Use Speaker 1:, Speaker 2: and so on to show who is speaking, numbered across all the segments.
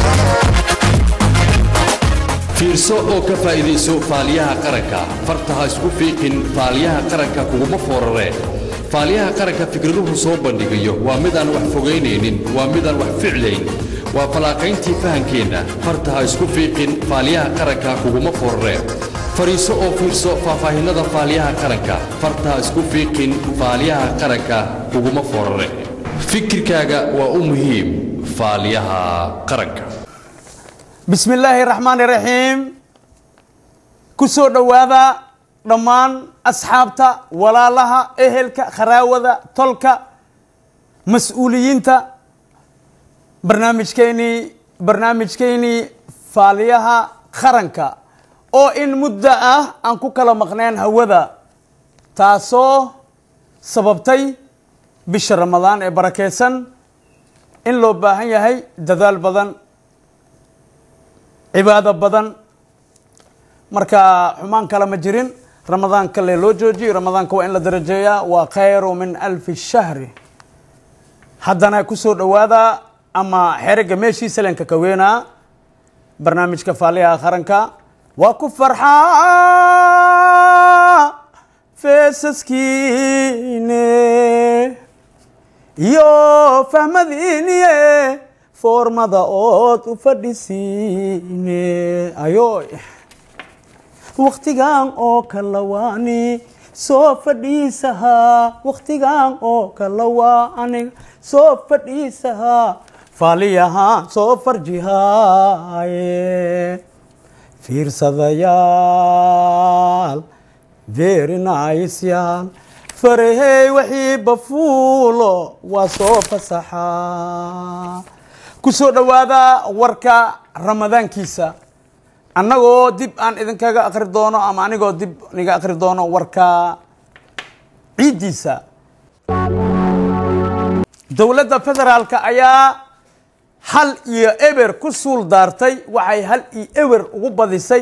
Speaker 1: fiirso oo ka faa'iidayso faaliyaha qaranka farta ha isku fiiqin faaliyaha qaranka kuguma foorare faaliyaha qaranka fikraduhu soo bandhigayo waa midaan wax fogaynaynin waa midaan wax ficlayn waa fallaaqayntii fahankeenna farta ha isku fiiqin faaliyaha qaranka kuguma foorare fadhiiso oo fiirso faahfaahinnada faaliyaha qaranka farta ha isku fiiqin faaliyaha qaranka kuguma foorare fikirkaaga waa u muhiim faaliyaha qaranka
Speaker 2: bismi illaahi raxmaan iraxiim ku soo dhowaada dhammaan asxaabta walaalaha ehelka kharaawada tolka mas-uuliyiinta barnaamijkeynii barnaamijkeynii faaliyaha qaranka oo in muddo ah aan ku kala maqneen hawada taasoo sababtay bisha ramadaan ee barakeysan in loo baahan yahay dadaal badan cibaado badan marka xumaan kale ma jirin ramadaan kale loo joojiyo ramadaanka waa in la darajeeyaa waa khayru min alfi shahri haddana kusoo dhowaada ama xerega meeshiisa lenka kaweenaa barnaamijka faaliyaha qaranka waa ku farxaa feesaskiine iyo fahmadiiniye foormada ood u fadhisiine ayoy wakhtigan oo kala waani soo fadhiisahaa wakhtigan oo kala waani soo fadhiisahaa faaliyaha soo farjihaaye fiirsadayaal very nice yaal farahey wixii bafuulo waa soo fasaxaa ku soo dhowaada warka ramadaankiisa annagoo dib aan idinkaga akri doono ama anigoo dib niga akri doono warka ciiddiisa dowladda federaalka ayaa hal iyo eber ku suul daartay waxay hal iyo eber ugu badisay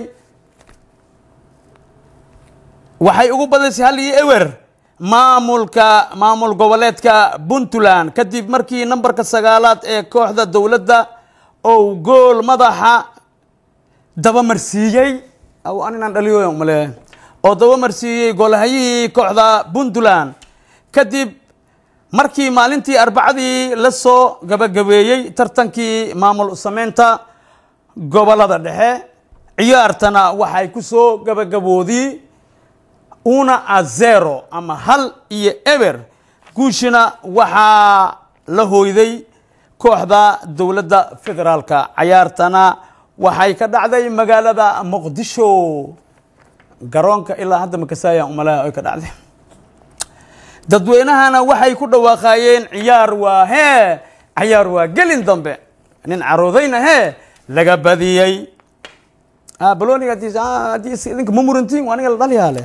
Speaker 2: waxay ugu badisay hal iyo ewer maamulka maamul goboleedka puntland kadib markii nambarka sagaalaad ee kooxda dowladda ou gool madaxa dabamarsiiyey aninaan dhaliyo male oo dabamarsiiyey goolhayihii kooxda puntland kadib markii maalintii arbacadii la soo gabagabeeyey tartankii maamul sameynta gobolada dhexe ciyaartana waxay ku soo gabagaboodii una a zero ama hal iyo eber guushina waxaa la hooyday kooxda dowladda federaalka cayaartana waxay ka dhacday magaalada muqdisho garoonka ilaa hadda makasaayaan umalaha ay ka dhacday dadweynahana waxay ku dhawaaqaayeen ciyaar waa hee cayaar waa gelin dambe nin caroodayna hee laga badiyey baloniga idinka ma murantiin aniga la dhalyaale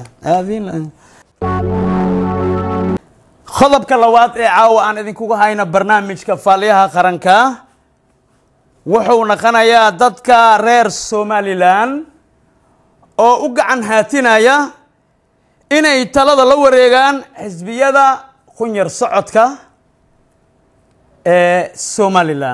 Speaker 2: qodobka labaad ee caawa aan idinkuga hayna barnaamijka faaliyaha qaranka wuxuu naqanayaa dadka reer somalilan oo u gacan haatinaya inay talada la wareegaan xisbiyada qunyar socodka ee somalilan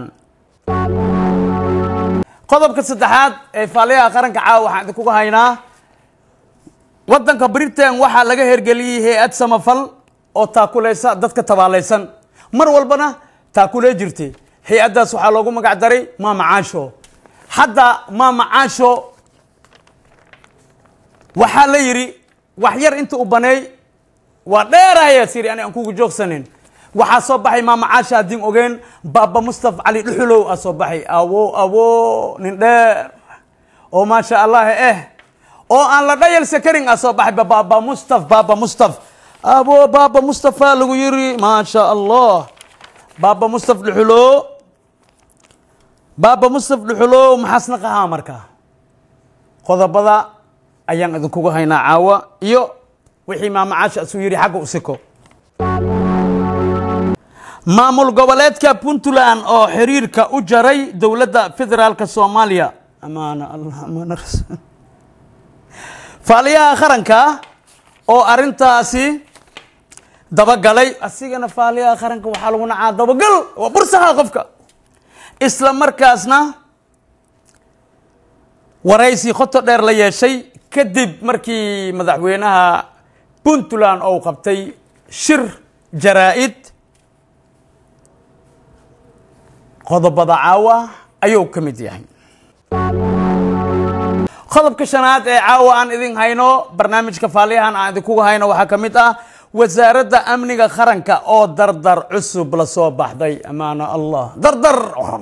Speaker 2: qodobka saddexaad ee faaliyaha qaranka caawa waxaan idinkuga haynaa waddanka britain waxaa laga hergeliyey hay-ad samafal oo taakuleysa dadka tabaalaysan mar walbana taakulee jirtay hay-addaas waxaa loogu magac daray maama caasho hadda maama caasho waxaa la yidhi wax yar inta u baneey waa dheerahayaa siri ani aan kugu joogsanin waxaa soo baxay maama caasha haddin ogeen baaba mustaf cali dhuxulow aa soo baxay awo awo nin dheer oo maasha allah eh oo aan la dhayalsa karin aa soo baxay baaba mustaf baaba mustaf abo baaba mustafa lagu yiri maasha allah baaba mustaf dhuxulow baaba mustaf dhuxulow maxaasna qahaa marka qodobada ayaan idinkugu haynaa caawa iyo wixii maama caasha isuu yidhi xagga usiko maamul goboleedka puntland oo xiriirka u jaray dowladda federaalka soomaaliya amaana allah amaana rasuul faaliyaha qaranka oo arintaasi dabagalay asigana faaliyaha qaranka waxaa lagu nacaa dabagal waa bursaha qofka isla markaasna waraysi khoto dheer la yeeshay kadib markii madaxweynaha puntland ou qabtay shir jaraa-id qodobada caawa ayuu ka mid yahay qodobka shanaad ee caawa aan idin hayno barnaamijka faaliyahan aan idinkuga hayno waxaa ka mid ah wasaaradda amniga qaranka oo dardar cusub la soo baxday amaana allah dardar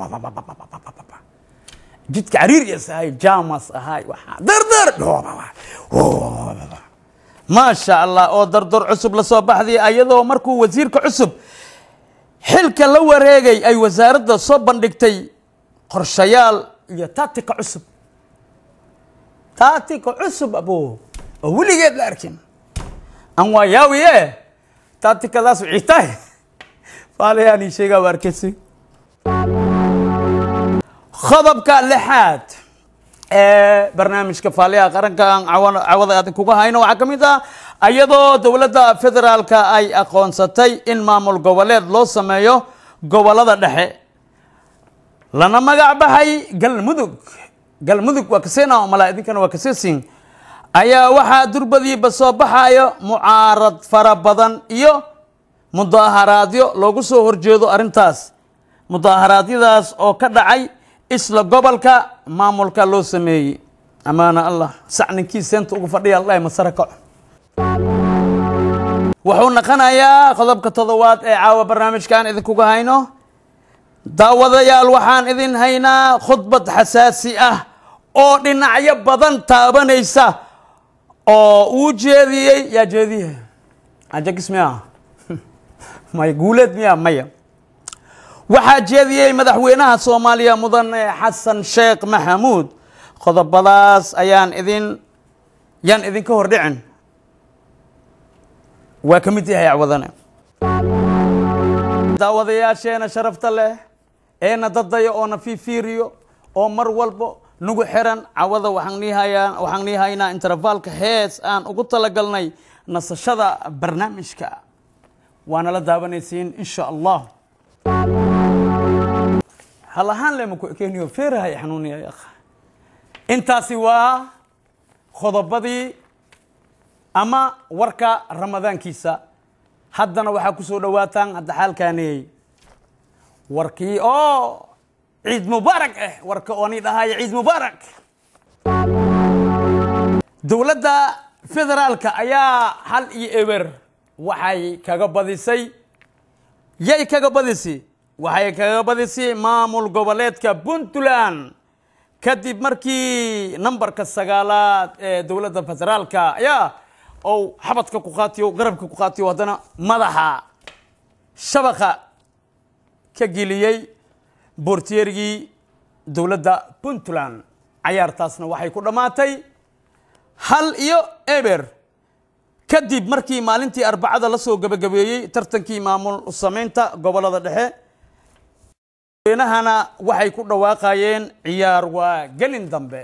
Speaker 2: jidka cariirias ahay jamas ahay waxaa dardar maasha allah oo dardar cusub la soo baxday ayadoo markuu wasiirka cusub xilka la wareegay ay wasaaradda soo bandhigtay qorshayaal iyo taatika cusub taatika cusub abo oo weligeed la arkin an waa yaawiye taatikadaas wixii tahay faalayaani sheegaa waa arkaysi qodobka lixaad ee barnaamijka faaliyaha qaranka aan cawa- cawada aadin kuga hayno waxaa ka mid ah iyadoo dowladda federaalka ay aqoonsatay in maamul goboleed loo sameeyo gobolada dhexe lana magac baxay galmudug galmudug waa kasena malaa idinkana waa kasesin ayaa waxaa durbadiiba soo baxayo mucaarad fara badan iyo mudaaharaadyo loogu soo horjeedo arrintaas mudaaharaadiyadaas oo ka dhacay isla gobolka maamulka loo sameeyey amaana allah sac ninkii seenta ugu fadhiya allah masare kaco wuxuu naqanayaa qodobka toddobaad ee caawa barnaamijkaan idinkuga hayno daawadayaal waxaan idin haynaa khudbad xasaasi ah oo dhinacyo badan taabanaysa oo uu jeediyey yaa jeediye ajagis miya maya guuleed miya maya waxaa jeediyey madaxweynaha soomaaliya mudane xasan sheekh maxamuud qodobadaas ayaan idin yaan idinka hordhicin waa ka mid yahay acwadane daawadayaasheena sharafta leh eena dadaya oona fiifiiriyo oo mar walbo nagu xiran cawada waxaan nii hayaa waxaan nii haynaa intervalka hees aan ugu talagalnay nasashada barnaamijka waana la daawanaysiin insha allah hal ahaan lema ku ekeniyo feerahay xanuuniya ya akha intaasi waa qodobadii ama warka ramadaankiisa haddana waxaa ku soo dhowaataan hadda xaalkaaniyey warkii oo ciid mubaarak ah warka ooni dhahaya ciid mubaarak dowladda federaalka ayaa hal iyo eber waxay kaga badisay yay kaga badisay waxay kaga badisay maamul goboleedka puntland kadib markii nambarka sagaalaad ee dowladda federaalka ayaa ou xabadka ku qaatiyo garabka ku qaatiyo haddana madaxa shabaqa ka geliyey boorteerigii dowladda puntland cayaartaasna waxay ku dhammaatay hal iyo eber kadib markii maalintii arbacada la soo gebagabeeyey tartankii maamul samaynta gobolada dhexe madaxweynahana waxay ku dhawaaqayeen ciyaar waa gelin dambe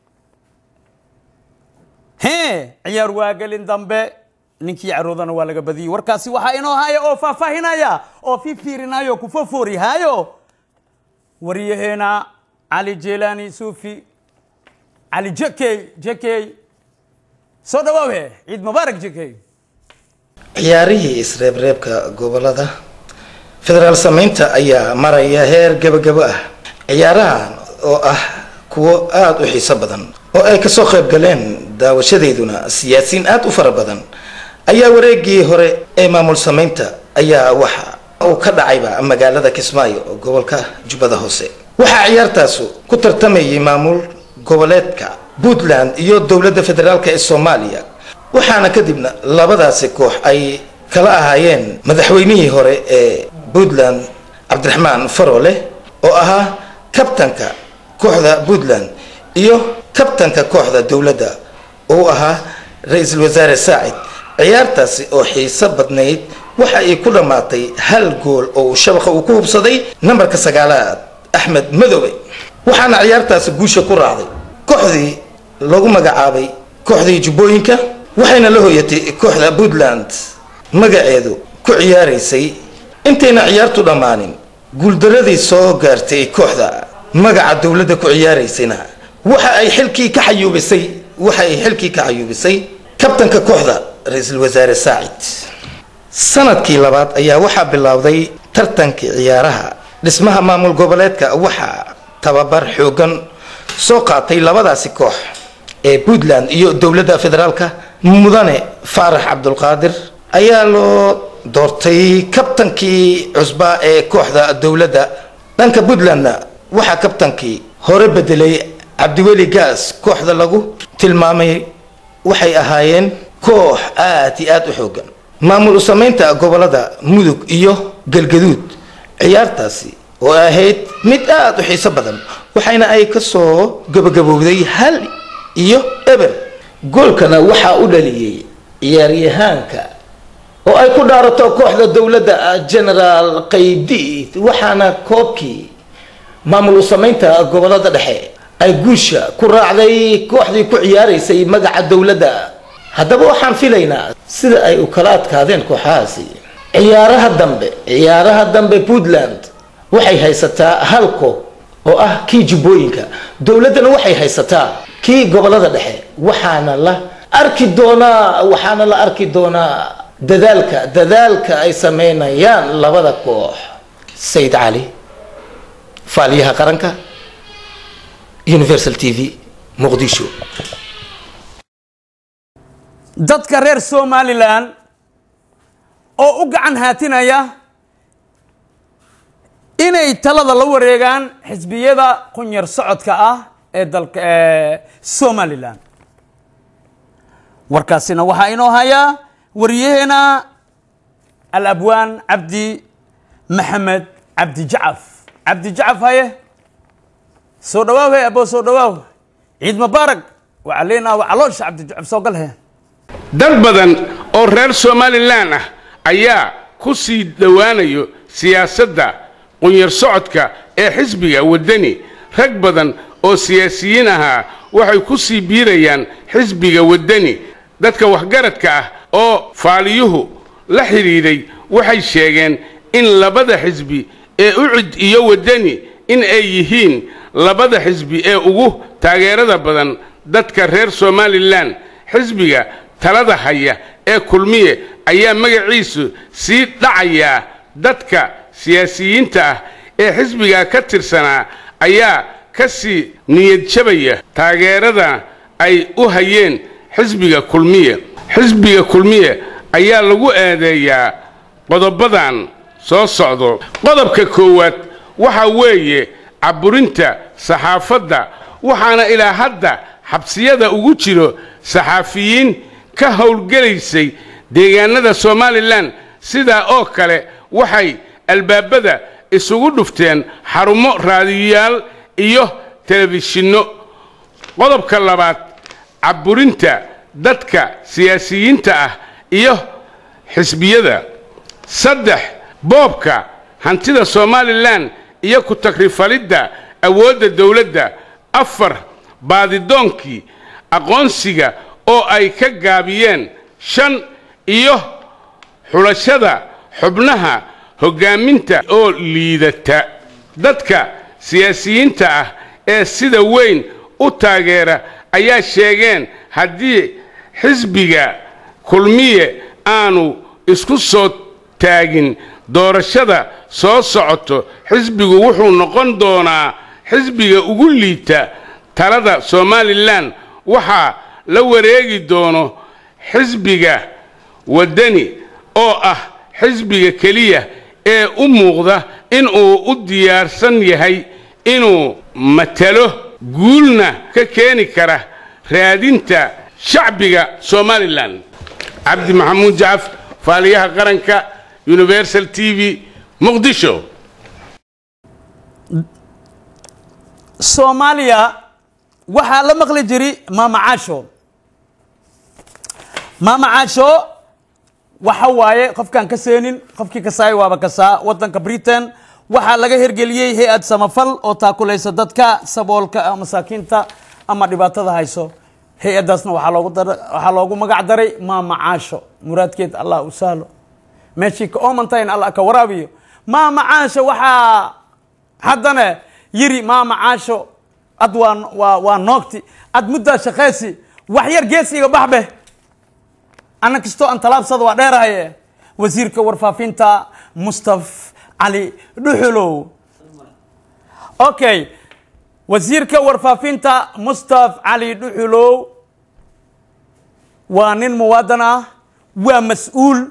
Speaker 2: he ciyaar waa gelin dambe ninkii caroodana waa laga badiyey warkaasi waxaa inoo haya oo faahfaahinaya oo fifiirinayo ku fofoorihaayo waryaheena cali jelani sufi cali jekey jekey soo dhawaawe ciid mubaarak jekey
Speaker 3: ciyaarihii isreebreebka gobolada federaal samaynta ayaa maraya heer gebagabo ah ciyaarahan oo ah kuwo aada u xiiso badan oo ay kasoo qayb galeen daawashadeeduna siyaasiyiin aada u fara badan ayaa wareegii hore ee maamul samaynta ayaa waxa uu ka dhacayba magaalada kismaayo oo gobolka jubbada hoose waxaa ciyaartaasu ku tartamayay maamul goboleedka puntland iyo dowladda federaalk ee soomaaliya waxaana kadibna labadaasi koox ay kala ahaayeen madaxweynihii hore ee puntland cabdiraxmaan farole oo ahaa kabtanka kooxda puntland iyo kabtanka kooxda dowladda oo ahaa ra-iisul wasaare saacid ciyaartaasi oo xiiso badnayd waxa ay ku dhammaatay hal gool oo shabaqa uu ku hubsaday nambarka sagaalaad axmed madoobe waxaana ciyaartaasi guusha ku raacday kooxdii lagu magacaabay kooxdii jubbooyinka waxayna la hoyatay kooxda puntland magaceedu ku ciyaaraysay intayna ciyaartu dhammaanin guuldaradii soo gaartay kooxda magaca dowladda ku ciyaaraysayna waxa ay xilkii ka xayuubisay waxa ay xilkii ka xayuubisay kabtanka kooxda ra-iisul wasaare saacid sanadkii labaad ayaa waxaa bilowday tartankii ciyaaraha dhismaha maamul goboleedka waxaa tababar xoogan soo qaatay labadaasi koox ee puntland iyo dowladda federaalka mudane faarax cabdulqaadir ayaa loo doortay kabtankii cusbaa ee kooxda dowladda dhanka puntlandna waxaa kabtankii hore bedelay cabdiweli gaas kooxda lagu tilmaamay waxay ahaayeen koox aad iyo aad u xoogan maamul u samaynta gobolada mudug iyo galgaduud ciyaartaasi oo ahayd mid aad u xiiso badan waxayna ay kasoo gabagabowday hal iyo eber goolkana waxaa u dhaliyey ciyaaryahaanka oo ay ku dhaarato kooxda dowladda generaal qaydiid waxaana koobkii maamul u samaynta gobolada dhexe ay guusha ku raacday kooxdii ku ciyaaraysay magaca dowladda haddaba waxaan filaynaa sida ay u kala adkaadeen kooxahaasi ciyaaraha dambe ciyaaraha dambe puntland waxay haysataa hal koob oo ah kii jubbooyinka dowladdana waxay haysataa kii gobolada dhexe waxaana la arki doonaa waxaana la arki doonaa dadaalka dadaalka ay sameynayaan labada koox sayid cali faaliyaha qaranka universal t v muqdisho
Speaker 2: dadka reer somalilan oo u gacan haatinaya inay talada la wareegaan xisbiyada qunyar socodka ah ee dalka ee somalilan warkaasina waxaa inoo hayaa wariyaheena alabwaan cabdi maxamed cabdi jacaf cabdi jacaf haye soo dhawaaw he abo soo dhawaaw ciid mubaarak waxaa leenaha waa caloosha cabdi jacaf soo gal he
Speaker 4: dad badan oo reer somalilan ah ayaa ku sii dhowaanayo siyaasadda qunyar socodka ee xisbiga waddani rag badan oo siyaasiyiin ahaa waxay ku sii biirayaan xisbiga waddani dadka waxgaradka ah oo faaliyuhu la xidhiidhay waxay sheegeen in labada xisbi ee ucid iyo waddani in ay yihiin labada xisbi ee ugu taageerada badan dadka reer somalilan xisbiga talada haya ee kulmiye ayaa magaciisu sii dhacayaa dadka siyaasiyiinta ah ee xisbiga ka tirsanaa ayaa ka sii niyad jabaya taageerada ay u hayeen xisbiga kulmiye xisbiga kulmiye ayaa lagu eedeeyaa qodobadan soo socdo qodobka koowaad waxa weeye caburinta saxaafadda waxaana ilaa hadda xabsiyada ugu jiro saxaafiyiin ka howlgelaysay deegaanada somalilan sidaa oo kale waxay albaabada isugu dhufteen xarumo raadiyayaal iyo telefishinno qodobka labaad caburinta dadka siyaasiyiinta ah iyo xisbiyada saddex boobka hantida somalilan iyo ku tagrifalidda awoodda dowladda afar baadidoonkii aqoonsiga oo ay ka gaabiyeen shan iyo xulashada xubnaha hoggaaminta oo liidata dadka siyaasiyiinta ah ee sida weyn u taageera ayaa sheegeen haddii xisbiga kulmiye aanu isku soo taagin doorashada soo socoto xisbigu wuxuu noqon doonaa xisbiga ugu liita talada somalilan waxaa la wareegi doono xisbiga waddani oo ah xisbiga keliya ee u muuqda inuu u diyaarsan yahay inuu matalo guulna ka keeni kara raadinta shacbiga somalilan cabdi maxamuud jacaf faaliyaha qaranka universal t v muqdisho
Speaker 2: soomaaliya waxaa la maqli jiri maama caasho maama caasho waxa waaye qofkaan ka seenin qofkii kasaay waaba kasaa wadanka britain waxaa laga hergeliyey hay-ad samafal oo taakulaysa dadka saboolka ah, masaakiinta ama dhibaatada hayso hay-adaasna waxaa loogu dar- waxaa loogu magac daray maama caasho muraadkeed allah u sahlo meeshii ka oomantayn allah ka waraabiyo maama caasho waxaa haddana yiri maama caasho ad waa waa waa noogti ad muddaa shaqaysi wax yar geesiga baxbe ana kastoo aan talaabsada waa dheerahaye wasiirka warfaafinta mustaf cali dhuxulow okay wasiirka warfaafinta mustaf cali dhuxulow waa nin muwaadan ah waa mas-uul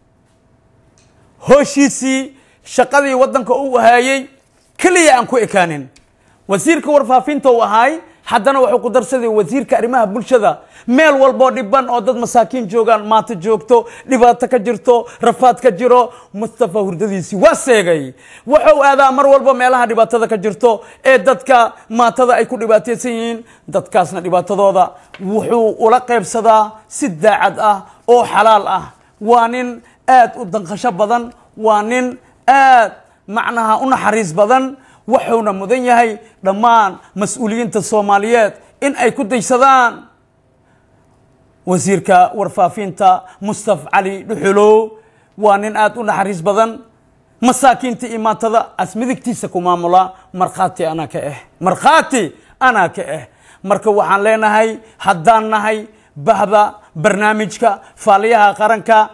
Speaker 2: hooshiisii shaqadii waddanka u haayey keliya aan ku ekaanin wasiirka warfaafinta uu ahaay haddana wuxuu ku darsaday wasiirka arrimaha bulshada meel walboo dhiban oo dad masaakiin joogaan maanta joogto dhibaato ka jirto rafaad ka jiro mustafa hurdadiisii waa seegay wuxuu aadaa mar walba meelaha dhibaatada ka jirto ee dadka maatada ay ku dhibaataysan yihiin dadkaasna dhibaatadooda wuxuu ula qaybsadaa si daacad ah oo xalaal ah waa nin aad u danqasho badan waa nin aad macnaha u naxariis badan wuxuuna mudan yahay dhammaan mas-uuliyiinta soomaaliyeed in ay ku daysadaan wasiirka warfaafinta mustaf cali dhuxulow waa nin aad u naxariis badan masaakiinta iyo maatada as midigtiisa ku maamula markhaati anaa ka ah markhaati anaa ka ah marka waxaan leenahay haddaan nahay bahda barnaamijka faaliyaha qaranka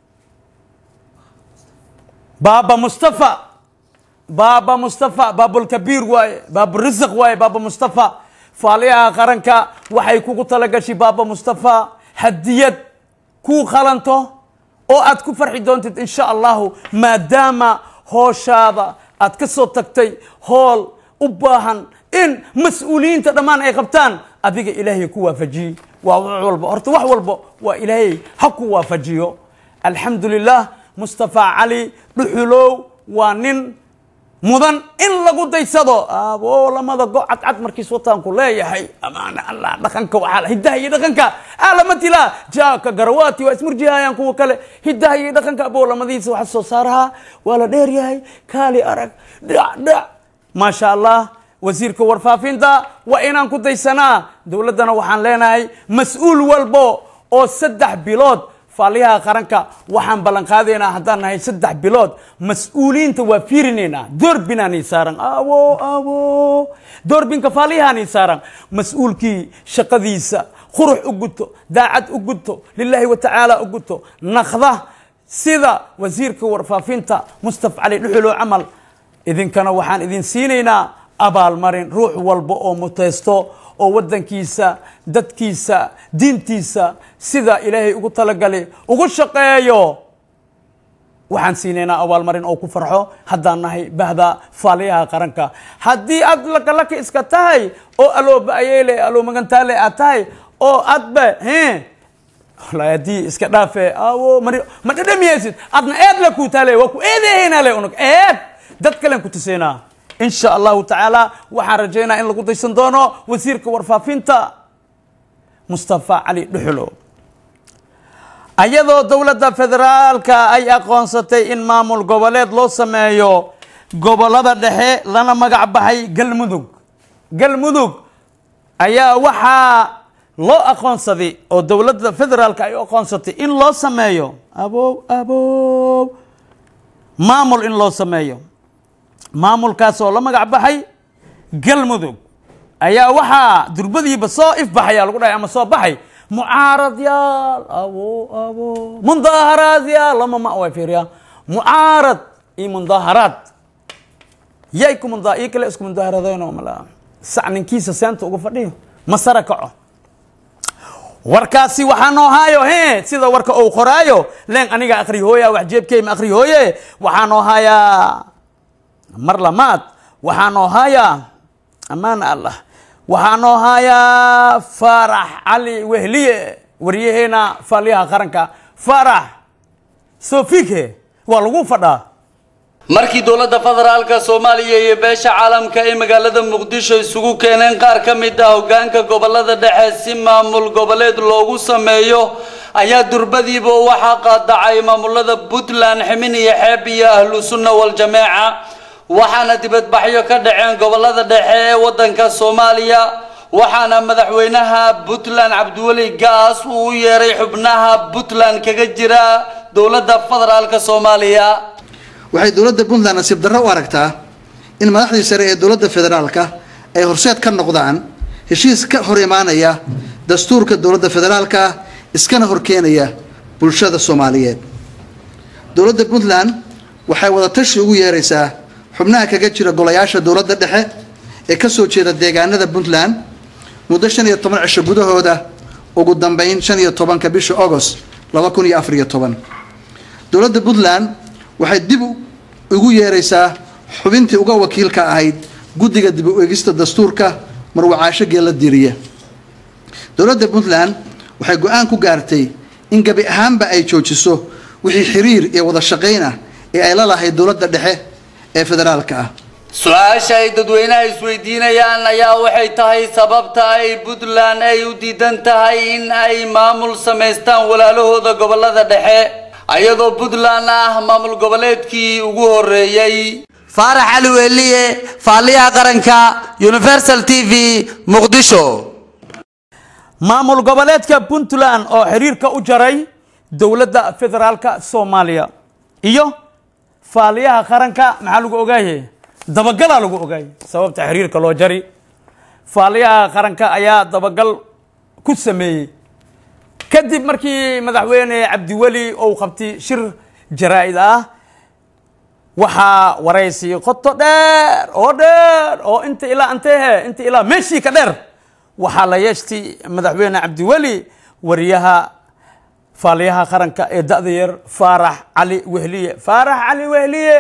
Speaker 2: baaba mustafa baaba mustafa baabulkabiir waaye baaburisiq waaye baaba mustafa faaliyaha qaranka waxay kugu talagashay baaba mustafa hadiyad kuu qalanto oo aad ku farxi doontid insha allahu maadaama hooshaada aad ka soo tagtay hool u baahan in mas-uuliyiinta dhammaan ay qabtaan adiga ilaahay ku waafajiyey waa wax walba horta wax walba waa ilaahay ha ku waafajiyo alxamdu lilah mustafa cali dhuxulow waa nin mudan in lagu daysado abo lamada go cadcad markiis wataanku leeyahay amaana allah dhaqanka waxaa hidaha iyo dhaqanka alamatila jaaka garawaati waa ismurjihayaan kuwa kale hidaha iyo dhaqanka abo lamadiisa waxa soo saaraha waa la dheer yahay kaali arag dhac dhac maasha allah wasiirka warfaafinta waa inaan ku daysanaa dowladdana waxaan leenahay mas-uul walbo oo saddex bilood faaliyaha qaranka waxaan ballan qaadaynaa haddaan nahay saddex bilood mas-uuliyiinta waa fiirinaynaa doorbinaanii saaran awo awo doorbinka faaliyahaanii saaran mas-uulkii shaqadiisa qurux u guto daacad u guto lilaahi wa tacaala u guto naqda sida wasiirka warfaafinta mustaf cali dhuxulow camal idinkana waxaan idin siinaynaa abaalmarin ruux walba oo mutaysto oo waddankiisa dadkiisa diintiisa sida ilaahay ugu talagalay ugu shaqeeyo waxaan siinaynaa abaalmarin oo ku farxo haddaan nahay bahda faaliyaha qaranka haddii aad lakalaka iska tahay oo alooba ayeele aloo magantaale aad tahay oo adba he walahi haddii iska dhaafe awo mari ma dhadhamiyaysid adna eed la kuu taale waa ku eedeehaynaa le unug eed dad kalen ku tusaynaa in sha allahu tacaala waxaan rajaynaa in lagu daysan doono wasiirka warfaafinta mustafa cali dhuxulo ayadoo dowladda federaalka ay aqoonsatay in maamul goboleed loo sameeyo gobolada dhexe lana magac baxay galmudug galmudug ayaa waxaa loo aqoonsaday oo dowladda federaalka ay u aqoonsatay in loo sameeyo abow abow maamul in loo sameeyo maamulkaas oo la magac baxay galmudug ayaa waxaa durbadiiba soo ifbaxaya lagu dhahay ama soo baxay mucaaradyaal abo abo mundaaharaadyaal lama ma way fiiriyaa mucaarad iyo mundaaharaad yay ku munda iyo kale isku mundaaharadeenoo mala sac ninkiisa seenta uga fadhiyo masara kaco warkaasi waxaa noo haayo he sida warka ou qoraayo leen aniga akri hooya wax jeebkey ma akri hooye waxaa noo haayaa mar lamaad waxaa noo haayaa ammaan allah waxaa noo haayaa faarax cali wehliye waryaheena faaliyaha qaranka faarax sofike waa lagu fadhaa
Speaker 5: markii dowladda federaalka soomaaliya iyo beesha caalamka ay magaalada muqdisho isugu keeneen qaar ka mid ah hoggaanka gobolada dhexe si maamul goboleed loogu sameeyo ayaa durbadiiba waxaa qaadacay maamulada puntland ximin iyo xeeb iyo ahlu sunna wal-jameeca waxaana dibadbaxyo ka dhaceen gobolada dhexe ee waddanka soomaaliya waxaana madaxweynaha puntland cabdiweli gaas uu u yeeray xubnaha puntland kaga jira dowladda federaalka soomaaliya
Speaker 6: waxay dowladda puntland nasiib darro u aragtaa in madaxdii sare ee dowladda federaalka ay horseed ka noqdaan heshiis ka hor imaanaya dastuurka dowladda federaalka ah iskana horkeenaya bulshada soomaaliyeed dowladda puntland waxay wadatashi ugu yeeraysaa xubnaha kaga jira golayaasha dowladda dhexe ee kasoo jeeda deegaanada puntland muddo shan iyo toban cisho gudahooda ugu dambeyn shan iyo tobanka bisha agost laba kun iyo afar iyo toban dowladda puntland waxay dib ugu yeeraysaa xubintii uga wakiilka ahayd guddiga dib u eegista dastuurka marwacaasho geella diriya dowladda puntland waxay go-aan ku gaartay in gabi ahaanba ay joojiso wixii xiriir iyo wada shaqayn ah ee ay la lahayd dowladda dhexe ee federaalka ah
Speaker 5: su-aasha ay dadweynaha isweydiinayaan ayaa waxay tahay sababta ay puntland ay u diidan tahay in ay maamul samaystaan walaalahooda gobolada dhexe ayadoo puntland ah maamul goboleedkii ugu horeeyey faarax cali weeliye faaliyaha qaranka universal t v muqdisho
Speaker 2: maamul goboleedka puntland oo xiriirka u jaray dowladda federaalka soomaaliya iyo faaliyaha qaranka maxaa lagu ogaaye dabagalaa lagu ogaayay sababta xiriirka loo jari faaliyaha qaranka ayaa dabagal ku sameeyey kadib markii madaxweyne cabdiweli ou qabtay shir jaraa-id ah waxaa waraysi qoto dheer oo dheer oo inta ilaa antehe inta ilaa meeshii ka dheer waxaa la yeeshtay madaxweyne cabdiweli wariyaha faaliyaha qaranka ee da-da yar faarax cali wehliye faarax cali wehliye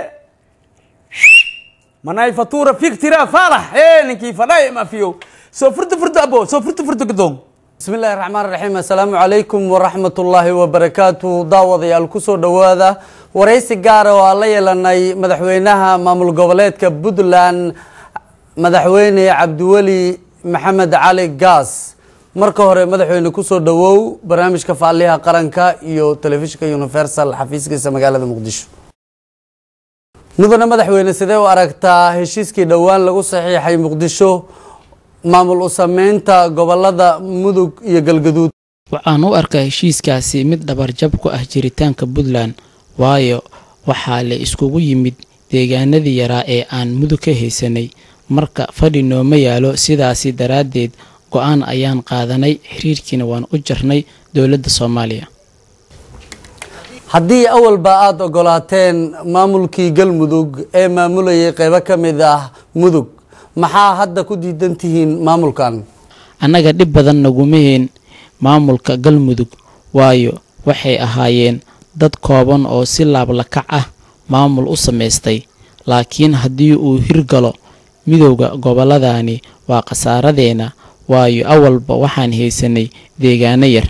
Speaker 2: manay fatura fiktira faarax e ninkii fadhay mafiyo soo furta furta abo soo furta furta gadoon
Speaker 5: bismi illaahi raxmaan raxiim assalaamu calaykum waraxmat ullaahi wabarakaatu daawadayaal kusoo dhowaada waraysi gaara oo aan la yeelanay madaxweynaha maamul goboleedka puntland madaxweyne cabdiweli maxamed cali gaas marka hore madaxweyne kusoo dhowow barnaamijka faaliyaha qaranka iyo telefishinka universal xafiiskiisa magaalada muqdisho mudane madaxweyne sidee u aragtaa heshiiskii dhowaan lagu saxiixay muqdisho maamul u sameynta gobolada mudug iyo galgaduud
Speaker 7: waxaan u arkaa heshiiskaasi mid dhabarjab ku ah jiritaanka puntland waayo waxaa la iskugu yimid deegaanadii yaraa ee aan mudug ka haysanay marka fadhi nooma yaalo sidaasi daraaddeed go-aan ayaan qaadanay xiriirkiina waan u jarnay dowladda soomaaliya
Speaker 5: haddii awalba aada ogolaateen maamulkii galmudug ee maamulayay qeybo ka mid ah mudug maxaa hadda ku diidan tihiin maamulkan
Speaker 7: annaga dhib badan nagumaheen maamulka galmudug waayo waxay ahaayeen dad kooban oo si laablakac ah maamul u samaystay laakiin haddii uu hirgalo midowda gobolladani waa khasaaradeenna waayo awalba waxaan haysanay deegaano yar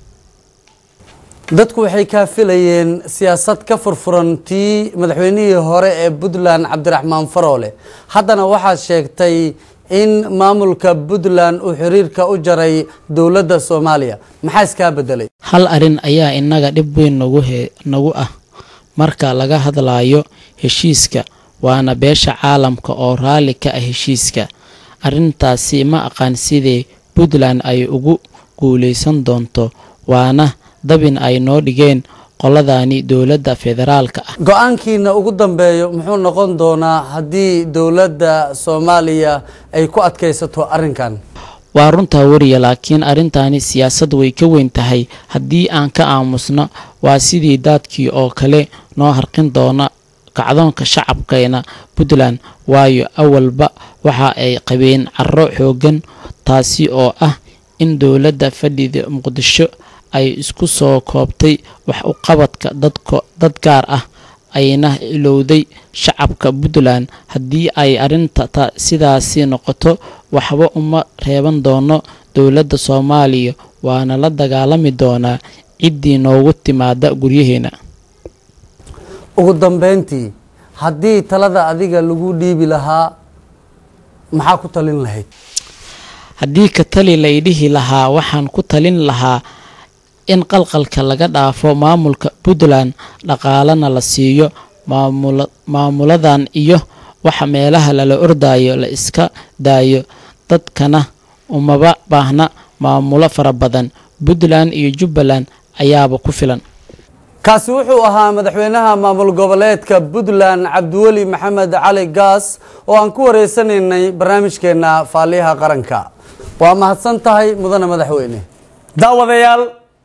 Speaker 5: dadku waxay kaa filayeen siyaasad ka furfuran tii madaxweynihii hore ee puntland cabdiraxmaan faroole haddana waxaad sheegtay in maamulka puntland uu xiriirka u jaray dowladda soomaaliya maxaa iskaa bedelay
Speaker 7: hal arrin ayaa innaga dhib weyn nagu he nagu ah marka laga hadlayo heshiiska waana beesha caalamka oo raalli ka ah heshiiska arrintaasi ma aqaan sidee puntland ay ugu guulaysan doonto waana dabin ay noo dhigeen qoladani dowladda federaalka ah
Speaker 5: go-aankiina ugu dambeeyo muxuu noqon doonaa haddii dowladda soomaaliya ay ku adkaysato arrinkan
Speaker 7: waa runtaa weriya laakiin arrintani siyaasad way ka weyn tahay haddii aan ka aamusno waa sidii daadkii oo kale noo harqin doona kacdoonka shacabkeena puntland waayo awalba waxa ay qabeen caro xooggan taasi oo ah in dowladda fadhida muqdisho ay isku soo koobtay wax u qabadka dadko dad gaar ah ayna ilowday shacabka puntland haddii ay arrinta ta sidaasi noqoto waxba uma reeban doono dowladda soomaaliya waana la dagaalami doonaa ciddii noogu timaada guryaheena
Speaker 5: ugu dambeyntii haddii talada adiga lagu dhiibi lahaa maxaa ku talin lahayd
Speaker 7: haddii ka tali laydhihi lahaa waxaan ku talin lahaa in qalqalka laga dhaafo maamulka puntland dhaqaalana la siiyo maamula maamuladan iyo waxa meelaha lala ordayo la iska daayo dadkana umaba baahna maamulo fara badan puntland iyo jubbaland ayaaba ku filan
Speaker 5: kaasi wuxuu ahaa madaxweynaha maamul goboleedka puntland cabdiweli maxamed cali gaas oo aan ku wareysanaynay barnaamijkeena faaliyaha qaranka waa mahadsan tahay mudane madaxweyne daawadayaal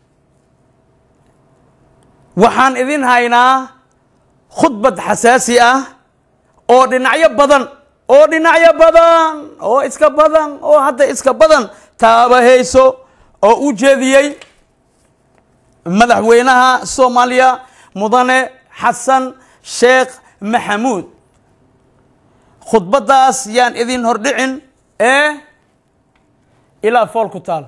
Speaker 5: waxaan idin haynaa khudbad xasaasi ah oo dhinacyo badan oo dhinacyo badan oo iska badan oo hadda iska badan taabahayso oo u jeediyey madaxweynaha soomaaliya mudane xasan sheekh maxamuud khudbaddaas yaan idin hordhicin ee ilaa fool ku taal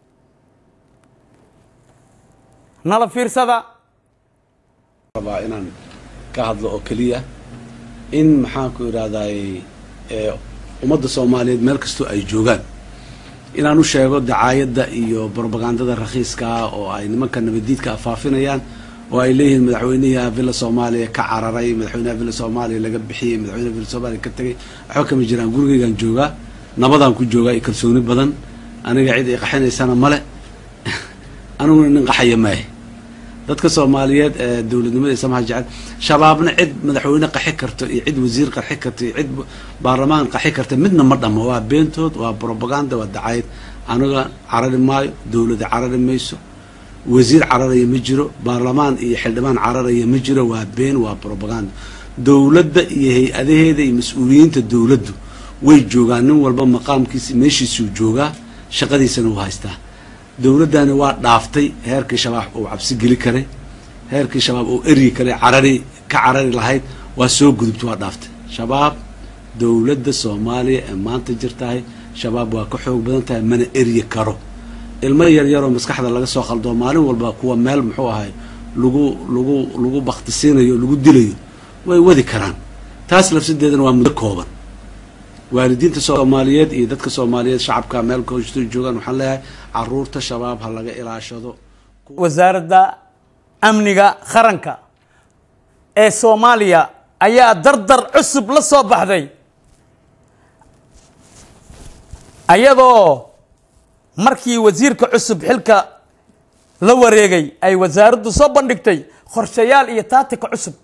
Speaker 5: nala fiirsada
Speaker 8: rabaa inaan ka hadlo oo keliya in maxaanku idhahdaay ummadda soomaaliyeed meel kastoo ay joogaan inaan u sheego dacaayadda iyo brobagandada rakhiiska ah oo ay nimanka nabadiidka afaafinayaan oo ay leeyihiin madaxweynaha villa soomaaliya ka cararay madaxweynaha villa soomaaliya laga bixiyey madaxweynaha villa soomaaliya ka tegay waxba kama jiraan gurigeygaan joogaa nabadaan ku joogaa iyo kalsooni badan aniga cid ay qaxinaysana male aniguna nin qaxaya maahe dadka soomaaliyeed ee dowladnimada samaha jecel shabaabna cid madaxweyne qaxi karto iyo cid wasiir qaxi karto iyo cid baarlamaan qaxi karta midna ma dhamo waa beentood waa brobaganda waa dacayad aniga carari maayo dowlada carari mayso wasiir cararaya ma jiro baarlamaan iyo xildhibaan cararaya ma jiro waa been waa brobaganda dowladda iyo hay-adaheeda iyo mas-uuliyiinta dowladdu way joogaan nin walba maqaamkiisa meeshiisuu joogaa shaqadiisana uu haystaa dowladdani waa dhaaftay heerkii shabaab uu cabsi geli karay heerkii shabaab uu eryi karay carari ka carari lahayd waa soo gudubta waa dhaaftay shabaab dowladda soomaaliya ee maanta jirtahay shabaab waa ka xoog badan tahay mana eryi karo ilmo yaryaroo maskaxda laga soo qaldoo maalin walba kuwa meel muxuu ahay lagu lagu lagu baktisiinayo lagu dilayo way wadi karaan taas lafsadeedana waa muddo kooban waalidiinta soomaaliyeed iyo dadka soomaaliyeed shacabka meel koosto joogaan waxaan leeyahay caruurta shabaab ha laga ilaashado
Speaker 2: wasaaradda amniga qaranka ee soomaaliya ayaa dardar cusub la soo baxday ayadoo markii wasiirka cusub xilka la wareegay ay wasaaraddu soo bandhigtay qorshayaal iyo taatika cusub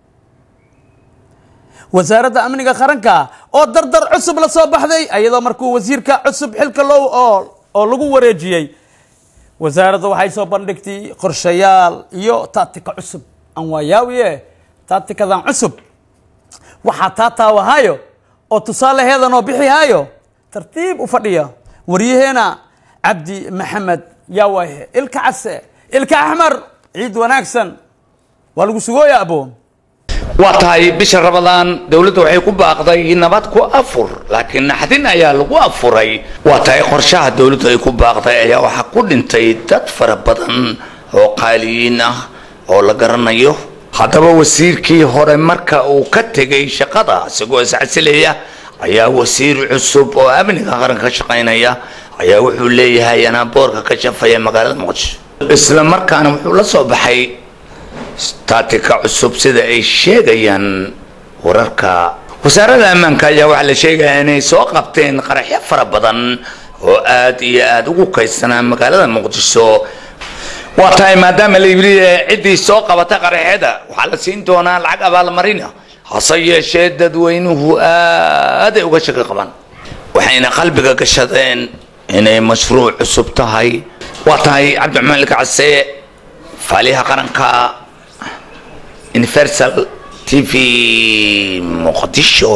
Speaker 2: wasaaradda amniga qaranka oo dardar cusub la soo baxday ayadoo markuu wasiirka cusub xilka loo oo oo lagu wareejiyey wasaaradda waxay soo bandhigtay qorshayaal iyo taatika cusub aan waayaawiye taatikadan cusub waxaa taa taawahaayo oo tusaalaheedan oo bixihaayo tartiib u fadhiya waryaheena cabdi maxamed yaa waaye ilka case ilka axmar ciid wanaagsan waa lagu sugooya abo
Speaker 9: waa tahay bisha rabadaan dowladda waxay ku baaqday nabad ku afur laakiin naxdin ayaa lagu afuray waa tahay qorshaha dowladdu ay ku baaqday ayaa waxaa ku dhintay dad fara badan oo qaaliyiin ah oo la garanayo haddaba wasiirkii hore marka uu ka tegay shaqada isagoo iscasilaya ayaa wasiir cusub oo amniga qaranka ka shaqaynaya ayaa wuxuu leeyahay anaa boorka ka shafaya magaalada muqdisho isla markaana wuxuu la soo baxay taatika cusub sida ay sheegayaan wararka wasaaradda ammaanka ayaa waxaa la sheegayaa inay soo qabteen qaraxyo fara badan oo aad iyo aad ugu kaydsanaa magaalada muqdisho waa tahay maadaama la yidhi ciddii soo qabata qaraxyada waxaa la siin doonaa lacag abaalmarina hase yeeshee dadweynuhu aaday uga shaki qabaan waxayna qalbiga gashadeen inay mashruuc cusub tahay waa tahay cabdiraxmaan ilkacase faaliyaha qaranka universal t v muqdisho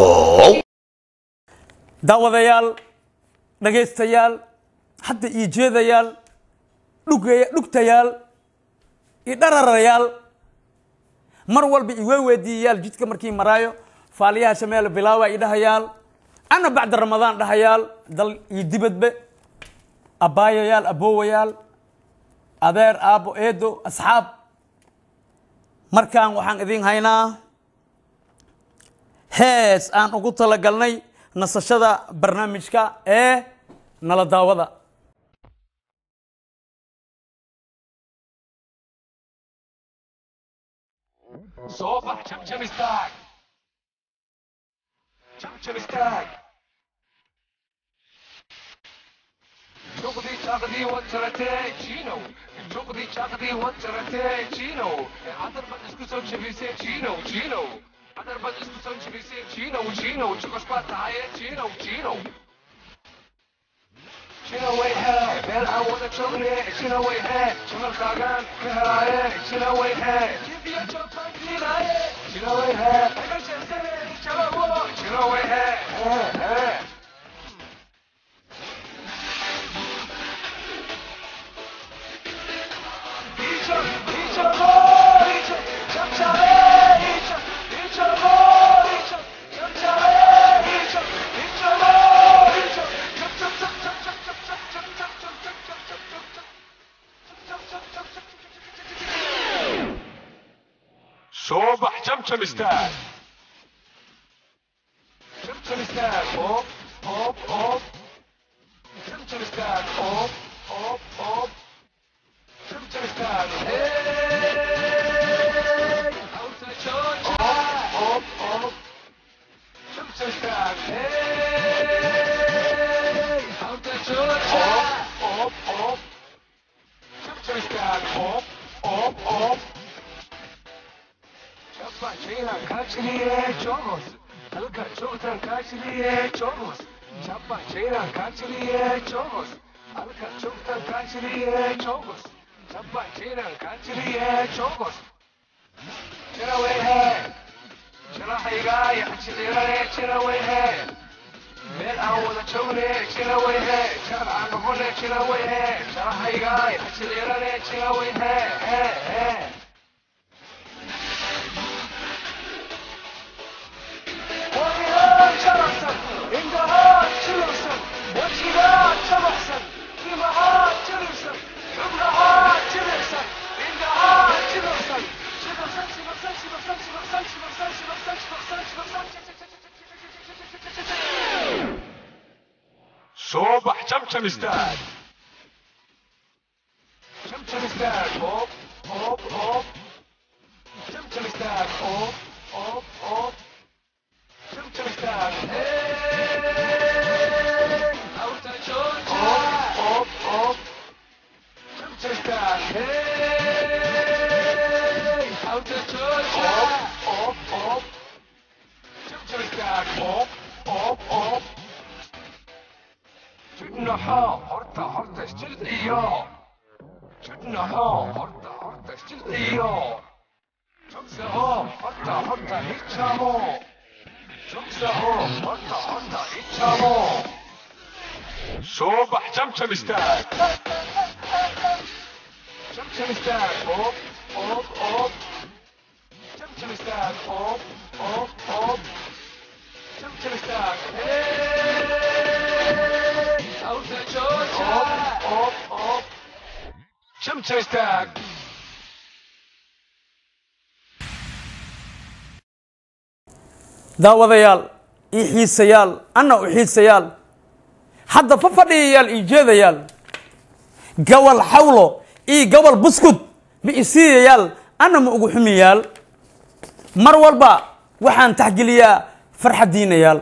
Speaker 2: daawadayaal dhagaystayaal hadda ii jeedayaal dhugaya dhugtayaal iyo dhararayaal mar walba iwee weydiiyayaal jidka markii maraayo faaliyaha shameelo bilaawa i dhahayaal ana bacda ramadaan dhahayaal dal iyo dibadbe abbaayayaal aboowayaal adeer aabbo eedo asxaab markaan waxaan idin haynaa hees aan ugu talagalnay nasashada barnaamijka ee nala daawada
Speaker 10: soo bax jamjam istaag jamjam istaag noqdii chaqdi watarate Chino Chokdi chaqdi watarate Chino Adar bad isku soo jabise Chino Chino Adar bad isku soo jabise Chino Chino Chokos baa tahay Chino Chino Chino way hey meel aan wada joogne Chino way hey jamalkaagaan ka helaaye Chino way hey jibiya joogtaan diinaaye Chino way hey aga jeesane jalawo Chino way hey hey hey صبح جمجم استاذ جمجم استاذ اوب اوب اوب جمجم استاذ اوب اوب اوب جمجم استاذ هاي اوتا جوجا اوب اوب جمجم استاذ هاي اوتا جوجا اوب اوب جمجم استاذ اوب اوب اوب Chapa China Kachiliye Chomos. Alka Chotan Kachiliye Chomos. Chapa China Kachiliye Chomos. Alka Chotan Kachiliye Chomos. Chapa China Kachiliye Chomos. Chira way hai. Chira haiga ya chilira ne chira way hai. Mel aan wada joogne chira way hai. Chira aan noqone chira way hai. Chira haiga ya chilira ne chira way hai. Hai hai. صبح جمجم استاد جمجم استاد هوب هوب هوب جمجم استاد هوب هوب هوب جمجم استاد هاي اوتا جوجا هوب هوب جمجم استاد هاي اوتا جوجا هوب هوب جمجم استاد هوب هوب هوب جبنها هرتا هرتا اشتل اياه جبنها هرتا هرتا اشتل اياه جبسها هرتا هرتا هيتشامو جبسها هرتا هرتا هيتشامو صبح جمجم استاد جمجم استاد اوب اوب اوب جمجم استاد اوب اوب اوب جمجم استاد هاي اوتا جوجا اوب اوب جمجم استاد
Speaker 2: daawadayaal ii xiisayaal anna u xiisayaal hadda fa fadhiyayaal ii jeedayaal gabal xawlo ii gabal buskud ma isiiyayaal anna ma ugu xumiyaal mar walba waxaan taxgeliyaa farxaddiinayaal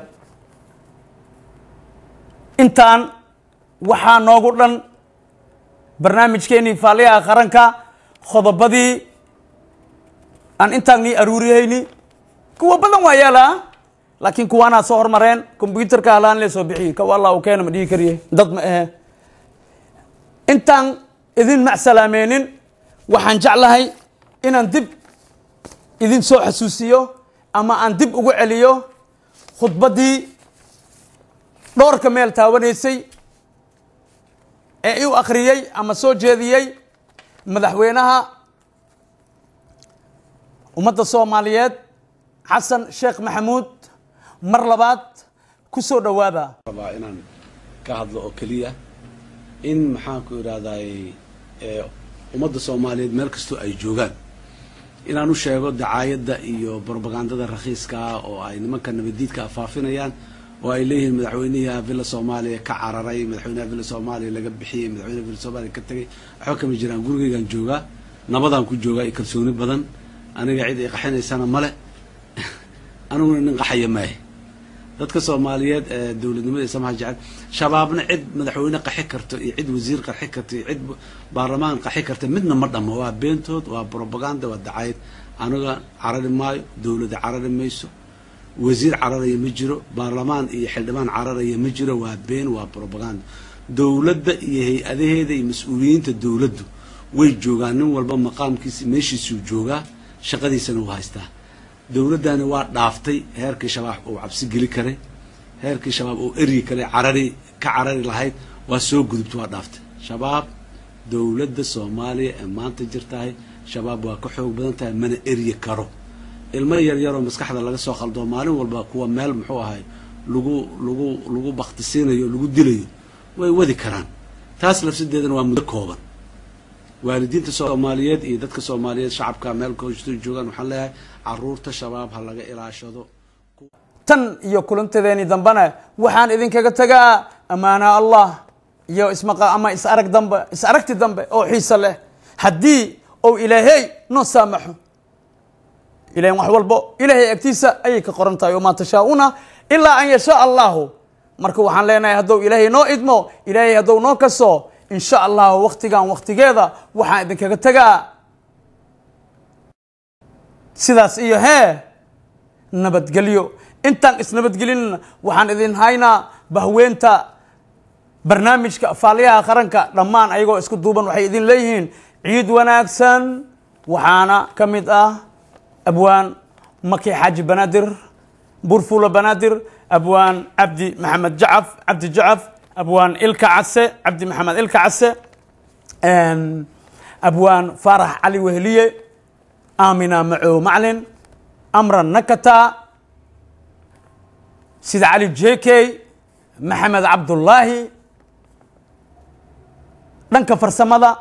Speaker 2: intaan waxaa noogu dhan barnaamijkeenii faaliyaha qaranka qodobadii aan intaan nii aruuriyayni kuwa badan waa yaalaa laakiin kuwaanaa soo hormareen combyuterka halaan lee soo bixiye kawa allah uu keena ma dhihi kariye dad ma ahe intaan idin macsalaameinin waxaan jeclahay inaan dib idin soo xasuusiyo ama aan dib ugu celiyo khudbaddii dhowrka meel taawanaysay ee u akhriyey ama soo jeediyey madaxweynaha ummadda soomaaliyeed xasan sheekh maxamuud mar labaad ku soo dhowaada
Speaker 8: rabaa inaan ka hadlo oo keliya in maxaanku idhahdaay ummadda soomaaliyeed meel kastoo ay joogaan inaan u sheego dacaayadda iyo brobagandada rakhiiska ah oo ay nimanka nabadiidka faafinayaan oo ay leeyihiin madaxweynihi villa soomaaliya ka cararay madaxweynaha villa soomaaliya laga bixiyey madaxweynaha villa soomaaliya ka tegay waxba kama jiraan gurigeygaan joogaa nabadaan ku joogaa iyo kalsooni badan aniga cid ay qaxinaysana male aniguna nin qaxaya maahe dadka soomaaliyeed ee dowladnimada iyo samaha jecel shabaabna cid madaxweyne qaxi karto iyo cid wasiir qarxi karto iyo cid baarlamaan qaxi karta midna ma dhamo waa beentood waa propaganda waa dacayad aniga carari maayo dowladda carari mayso wasiir cararaya ma jiro baarlamaan iyo xildhibaan cararaya ma jiro waa been waa propaganda dowladda iyo hay-adaheeda iyo mas-uuliyiinta dowladdu way joogaan nin walba maqaamkiisa meeshiisuu joogaa shaqadiisana uu haystaa dowladdani waa dhaaftay heerkii shabaab uu cabsi geli karay heerkii shabaab uu eryi karay carari ka carari lahayd waa soo gudubta waa dhaaftay shabaab dowladda soomaaliya ee maanta jirtahay shabaab waa ka xoog badan tahay mana eryi karo ilmo yar yaroo maskaxda laga soo qaldo maalin walba kuwa meel muxuu ahay lagu lagu lagu baktisiinayo lagu dilayo way wadi karaan taas lafsadeedana waa muddo kooban waalidiinta soomaaliyeed iyo dadka soomaaliyeed shacabka meel koosto joogaan waxaan leeyahay caruurta shabaab ha laga ilaashado
Speaker 2: tan iyo kulantadeeni dambena waxaan idinkaga tegaa ammaana allah iyo ismaqa ama is arag dambe is aragti dambe oo xiiso leh haddii ou ilaahey noo saamaxo ilahin wax walbo ilaahay agtiisa ayay ka qoran tahay wamaa tashaa-una ilaa an yashaa allahu marka waxaan leenahay haddou ilaahay noo idmo ilaahay haddou noo kaso in sha allahu waktigan waktigeeda waxaan idinkaga tegaa sidaas iyo hee nabadgelyo intaan isnabadgelinna waxaan idin haynaa bahweenta barnaamijka faaliyaha qaranka dhammaan ayagoo isku duuban waxay idin leeyihiin ciid wanaagsan waxaana ka mid ah abwaan maki xaaji banaadir burfulo banaadir abwaan cabdi maxamed jacaf cabdi jacaf abwaan ilka case cabdi maxamed ilka case abwaan faarax cali weheliye amina macow maclin amran nakata sida cali jekey maxamed cabdullaahi dhanka farsamada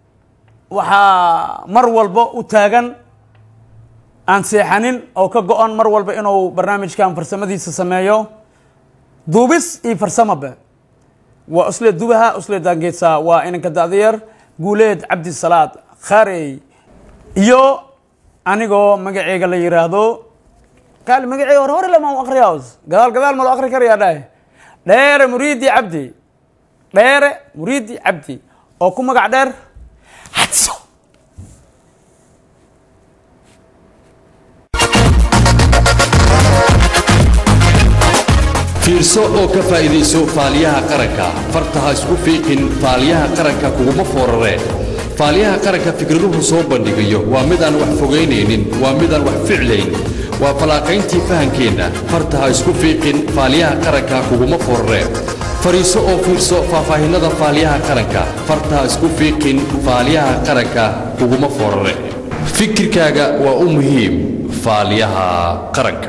Speaker 2: waxaa mar walba u taagan aan seexanin oo ka go-on mar walba inuu barnaamijkan farsamadiisa sameeyo duubis iyo farsamoba waa usle dubaha usle daangeedsa waa inanka da'dayar guuleed cabdisalaad kharey iyo anigoo magaceyga la yiraahdo kaali magaceyga hore hore lama akriya gadaal gadaal malo akri karayaa dhahe dheere muriidi cabdi dheere muriidi cabdi oo ku magac dheer hadso
Speaker 1: fiirso oo ka faa'iidayso faaliyaha qaranka farta ha isku fiiqin faaliyaha qaranka kuguma foorare faaliyaha qaranka fikraduhu soo bandhigayo waa midaan wax fogaynaynin waa midaan wax ficlayn waa fallaaqayntii fahankeenna farta ha isku fiiqin faaliyaha qaranka kuguma foorare fadhiiso oo fiirso faahfaahinnada faaliyaha qaranka farta ha isku fiiqin faaliyaha qaranka kuguma foorare fikirkaaga waa u muhiim faaliyaha qaranka